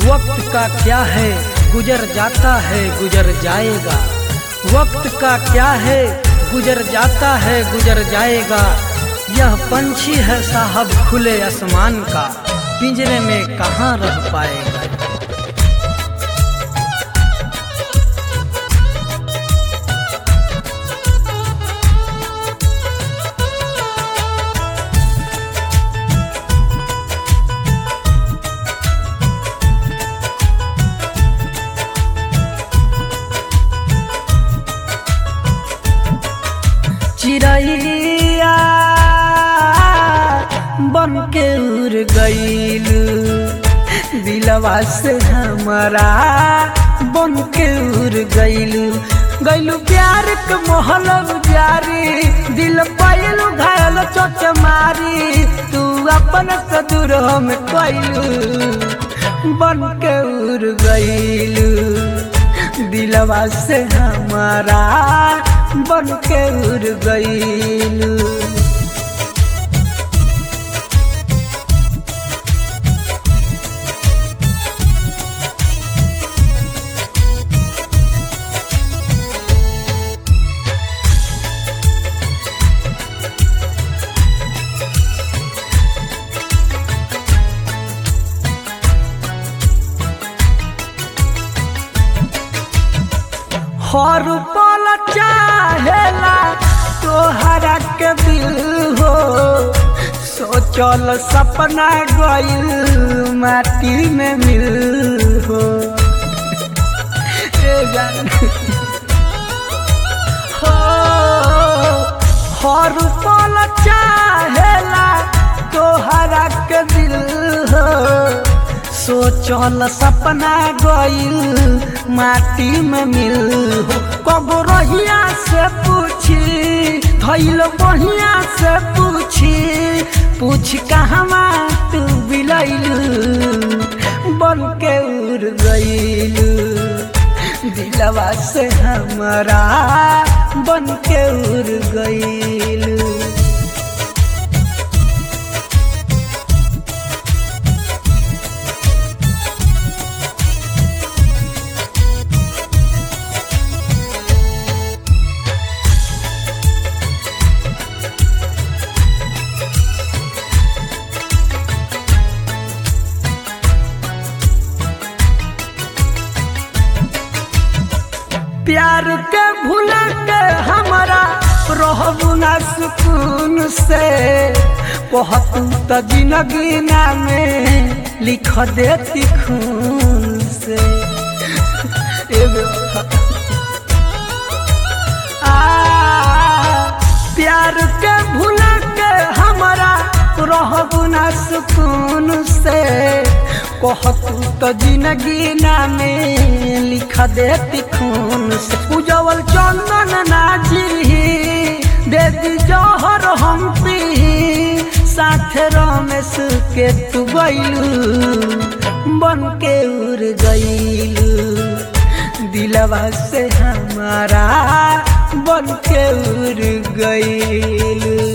वक्त का क्या है गुजर जाता है गुजर जाएगा वक्त का क्या है गुजर जाता है गुजर जाएगा यह पंछी है साहब खुले आसमान का पिंजरे में कहाँ रह पाएगा चिड़ैया बन के उड़ गईल दिलवा से हमारा बन के उड़ गईल गईलू प्यार के मोहल जारी दिल पैलू घायल चोट मारी तू अपन से दूर हम कैलू बन के उड़ गईलू दिलवा से हमारा बन के उड़ गईलू हर पल चाहेला तोहरा के दिल हो सोचल सपना गइल माटी में मिल हो ए जान हो हर पल चाहेला तोहरा के दिल हो सोचल सपना गइल माटी में मिल हो कब रहिया से पूछी धैल बढ़िया से पूछी पूछ कहवा तू बिलैल बन के उड़ गइल दिलवा से हमारा बन के उड़ गइल प्यार के भूला के हमारा रहबू ना सुकून से कहतू तो जिंदगी में लिख देती खून से ए बेवफा। आ, प्यार के भूला के हमारा रहबू ना सुकून से कहतू तो जिंदगी में लिख देती खून से उजवल चंदन नाजी दे दी जौहर हम पी साथ रमेश के तू गईलू बन के उड़ गईलू दिलवा से हमारा बन के उड़ गईलू